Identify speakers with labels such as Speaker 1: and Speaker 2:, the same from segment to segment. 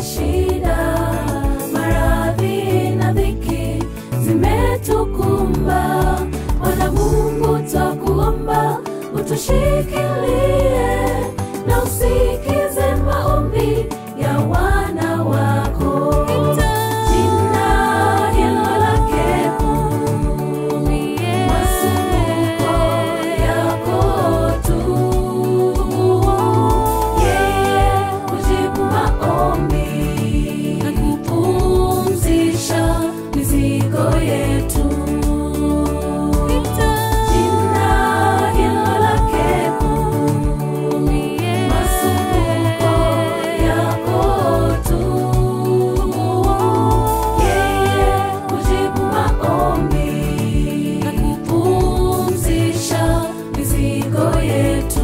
Speaker 1: shida, maradhi na dhiki zimetukumba. Bwana Mungu twakuomba utushikilie na usikize maombi ya wana wako. Jina hilo lake kuu, masumbuko yako tu. Yeye hujibu maombi na kupumzisha mizigo yetu. Jina hilo lake kuu, masumbuko yako tu. Yeye hujibu maombi na kupumzisha mizigo yetu.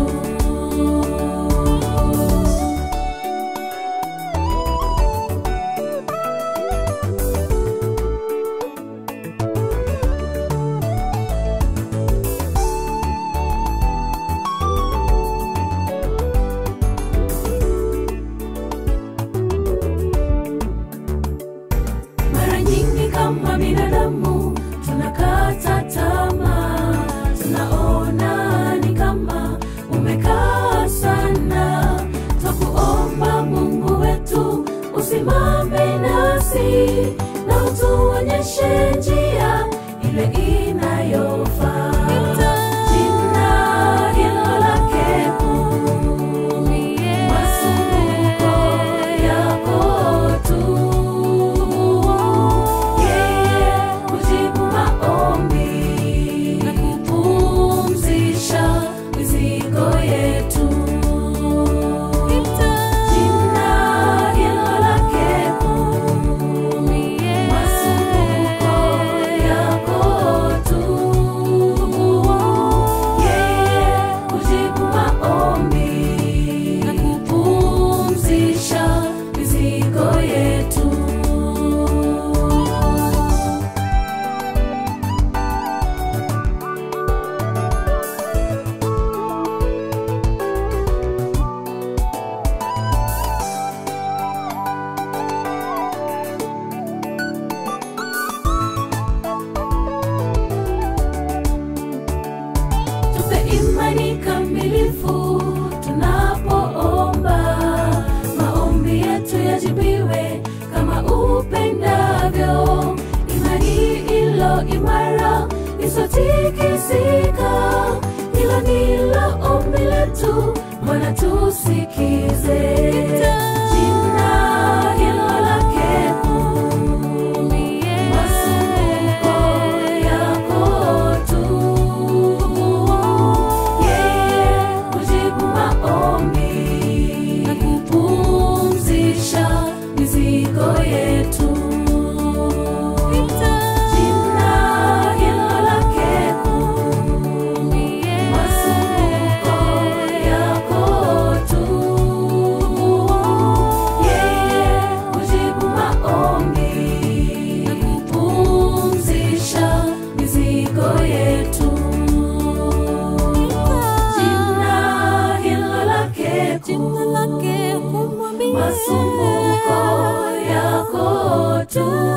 Speaker 1: Mara nyingi kama binadamu tunakata tamaa, tunaona ni kama umekaa sana. Twakuomba Mungu wetu usimame nasi na utuonyeshe njia ile inayofaa. Jina hilo lake kuu, masumbuko yako tu. Yeye hujibu maombi na kupumzisha mizigo yetu. Jina hilo lake kuu, masumbuko yako tu. Yeye hujibu maombi na kupumzisha mizigo yetu. tupe imani kamilifu tunapoomba, maombi yetu yajibiwe kama upendavyo. Imani ilo imara isotikisika, hilo ndilo ombi letu, Bwana tusikize. Jina hilo lake kuu, masumbuko yako tu. Yeye hujibu maombi na kupumzisha mizigo yetu. Jina hilo lake kuu, masumbuko yako tu. Yeye hujibu maombi na kupumzisha mizigo yetu. Jina hilo lake kuu, masumbuko yako tu.